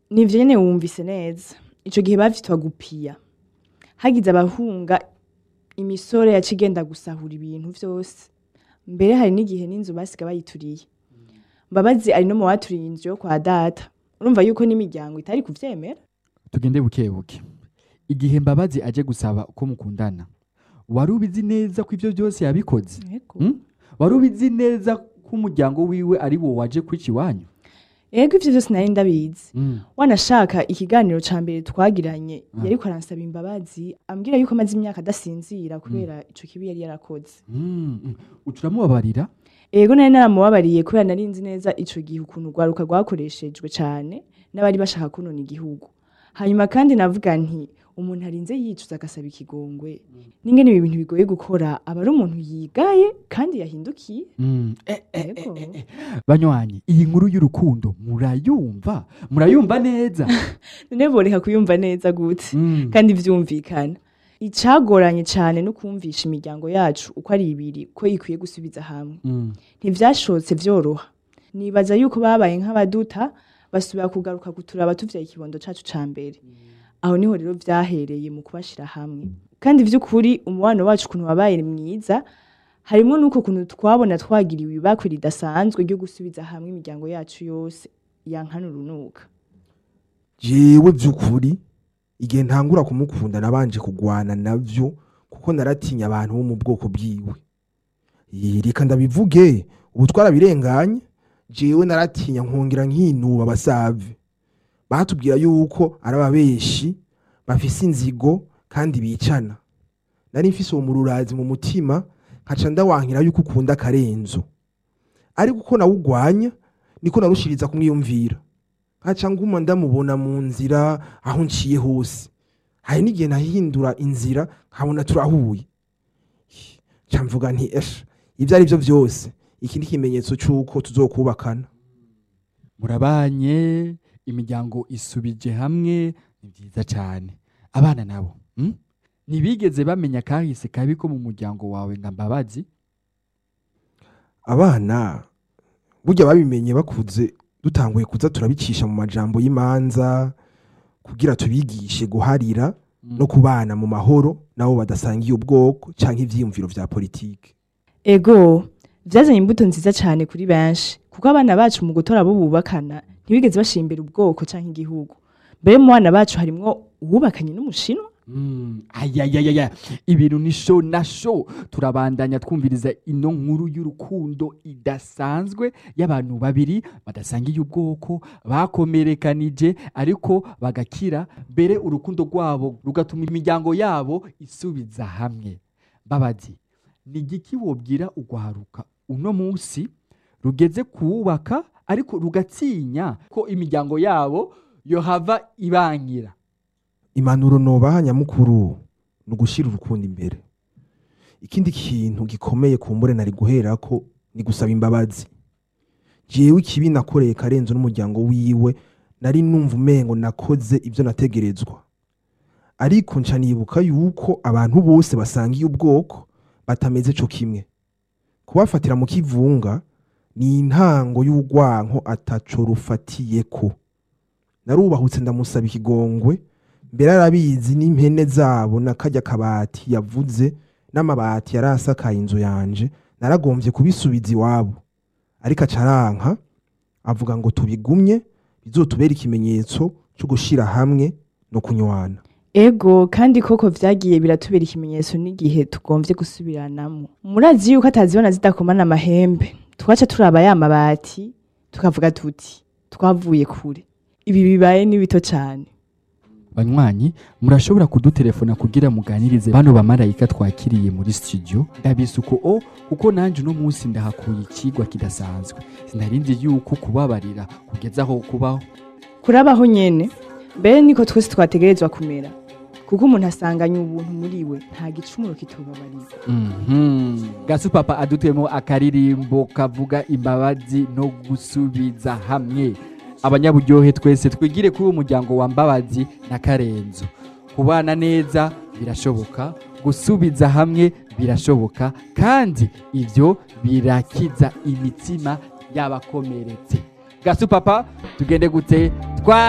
nivyo nyene wumvise neza ico gihe bavyitwa gupiya hagize abahunga imisore yaca igenda gusahura ibintu vyose mbere hari n'igihe n'inzu basiga bayituriye mbabazi ari no mu baturiye inzu yo kwa data urumva yuko n'imiryango itari kuvyemera tugende buke buke igihe mbabazi aje gusaba uko mukundana wari ubizi neza ko ivyo byose yabikoze Mm? wari ubizi neza ko umuryango wiwe ari wo waje kwica iwanyu ego ivyo vyose nari ndabizi wanashaka ikiganiro ca mbere twagiranye Ah. yariko aransaba imbabazi ambwira yuko amaze imyaka adasinzira kubera ico kibi yari yarakoze Mm, mm. uca uramubabarira ego nari naramubabariye kubera nari nzi neza ico gihe ukuntu urwaruka rwakoreshejwe cane n'abari bashaka kunona igihugu hanyuma kandi navuga nti umuntu arinze yicuza agasaba ikigongwe n'ingene ibi bintu bigoye gukora aba ari umuntu yigaye kandi yahindukiye Mm. Eh, eh, eh, Ego. eh, eh. banywanyi iyi nkuru y'urukundo murayumva murayumva neza none boreka kuyumva neza gute Mm. kandi vyumvikana icagoranye cane no kumvisha imiryango yacu uko ari ibiri ko ikwiye gusubiza hamwe Mm. ntivyashotse vyoroha nibaza yuko babaye nk'abaduta basubira kugaruka kuturaba tuvyaye ikibondo cacu ca mbere aho niho rero vyahereye mu kubashira hamwe kandi vy'ukuri umubano wacu ukuntu wabaye mwiza harimwo n'uko kuntu twabona twagiriwe ibakwe ridasanzwe ryo gusubiza hamwe imiryango yacu yose yankana urunuka jewe by'ukuri igihe ntangura kumukunda nabanje kugwana navyo kuko naratinya abantu bo mu bwoko bwiwe Ih, reka ndabivuge ubu twarabirenganye jewe naratinya nkongera nkinuba abasave batubwira yuko ari ababeshi bafise inzigo kandi bicana nari mfise uwo mururazi mu mutima nkaca ndawankira yuko ukunda akarenzo ariko uko nawugwanya niko narushiriza kumwiyumvira nkaca nguma ndamubona mu nzira aho nciye hose hari n'igihe nahindura inzira nkabona turahuye ca mvuga nti esha ibyo ari byo byose iki ni ikimenyetso cy'uko tuzokubakana murabanye imiryango isubije hamwe ni byiza cyane abana nabo mm? ntibigeze bamenya kahise kabi ko mu muryango wawe nga mbabazi abana burya babimenye bakuze dutanguye kuza turabicisha mu majambo y'imanza kugira tubigishe guharira Mm. no kubana mu mahoro nabo badasangiye ubwoko cyangwa ivyiyumviro vya politike ego vyazanye imbuto nziza cane kuri benshi kuko abana bacu mu gutora abo bubakana ntibigeze bashira imbere ubwoko canke igihugu mbere mu bana bacu harimwo uwubakanye n'umushinwa Mm, ayayayaya ibintu ni sho na sho turabandanya twumviriza ino nkuru y'urukundo idasanzwe y'abantu babiri badasangiye ubwoko bakomerekanije ariko bagakira mbere urukundo rwabo rugatuma imiryango yabo isubiza hamwe babazi ni igiki wobwira ugwaruka uno munsi rugeze kuwubaka ariko rugatinya ko imiryango yabo yohava ibangira impanuro nobaha nyamukuru ni ugushyira urukundo imbere ikindi kintu gikomeye kumbure nari guherako ni gusaba imbabazi jewe ikibi nakoreye karenzo n'umuryango wiwe nari numva umengo nakoze ibyo nategerezwa ariko nca nibuka yuko abantu bose basangiye ubwoko batameze co kimwe kubafatira mu kivunga ni intango y'urwanko ataco rufatiyeko narubahutse ndamusaba ikigongwe mbere arabizi n'impene zabo na kajya kabati yavuze n'amabati yari asakaye inzu yanje naragombye kubisubiza iwabo ariko acaranka avuga ngo tubigumye bizotubera ikimenyetso cyo gushyira hamwe no kunywana ego kandi koko vyagiye biratubera ikimenyetso n'igihe tugomvye gusubiranamo murazi yuko atazibona zidakomana amahembe twaca turaba ya mabati tukavuga tuti twavuye kure ibi bibaye ni bito cane banywanyi murashobora kudutelefona kugira muganirize bano bamarayika twakiriye muri studio ndabisuko o kuko nanje uno munsi ndahakuye ikigwa kidasanzwe sinarinzi yuko kubabarira kugeza aho kubaho kurabaho nyene mbere niko twese twategerezwa kumera kuko umuntu asanganye ubuntu muri we nta gicumuro kitubabarira Mhm. gasu papa adutuyemo akaririmbo kavuga imbabazi no gusubiza hamwe abanyaburyohe twese twigire kuri uwo muryango wa mbabazi na karenzo kubana neza birashoboka gusubiza hamwe birashoboka kandi ibyo birakiza imitima y'abakomeretse gasu papa tugende gute twa